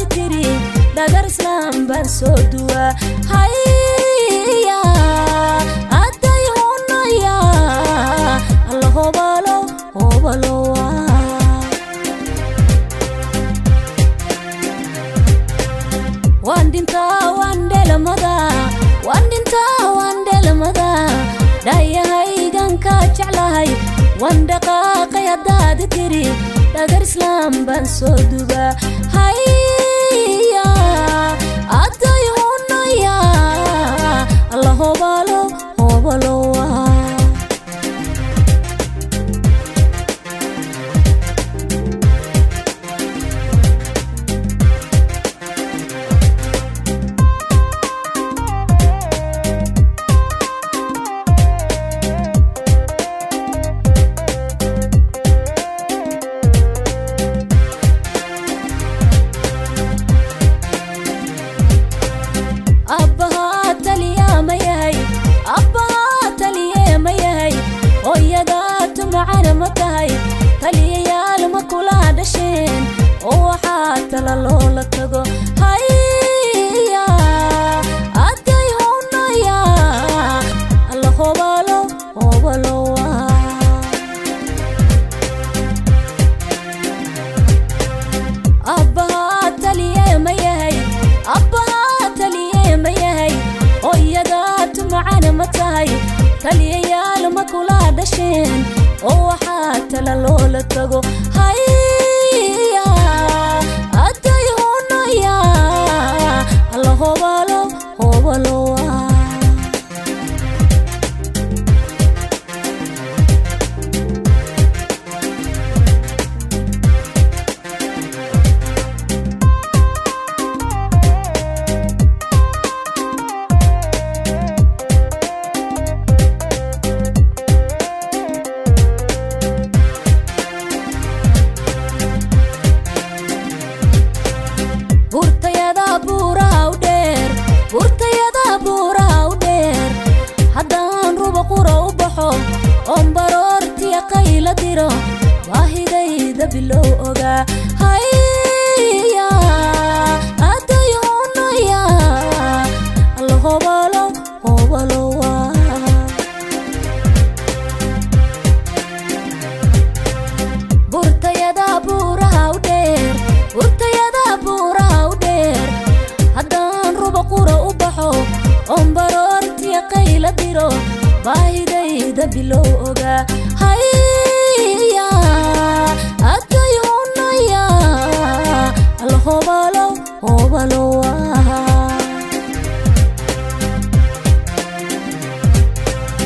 haddaad tiri dhagar islaam baan soo duwaa haya adday hunaya alla hobalo hobalowa waan dhintaa waan dhelamada waan dhintaa waan dhelamada dhaayahaygan kaa jeclahay waan dhaqaaqay haddaad tiri dhagar islaam baan soo dubaa haya adday hunaya alla hobalo hobalowa abbahaa taliyaa ma yahay abbahaa taliye ma yahay hooyadaa tumacana ma tahay taliyayaal ma kula dhasheen oo waxaa tala loola tago haya adday hunaya alla hobalo hobalowa abbahaa taliye ma yahay abbahaa taliye ma yahay hooyadaa tumacana ma tahay taliyayaal ma kula dhasheen oo waxaa tala loola tago haya adday hunaya alla hobalo hobalowa burtayada buuraha u dheer burtayada buuraha u dheer haddaan ruba qura u baxo oon baroortiya qayla diro baahidayda bilow ogaa haya adday hunaya alla hobalo hobalowa burtayada buuraha u dheer burtayada buuraha u dheer haddaan ruba qura u baxo oon baroortiya qayla diro baahidayda bilow ogaa haya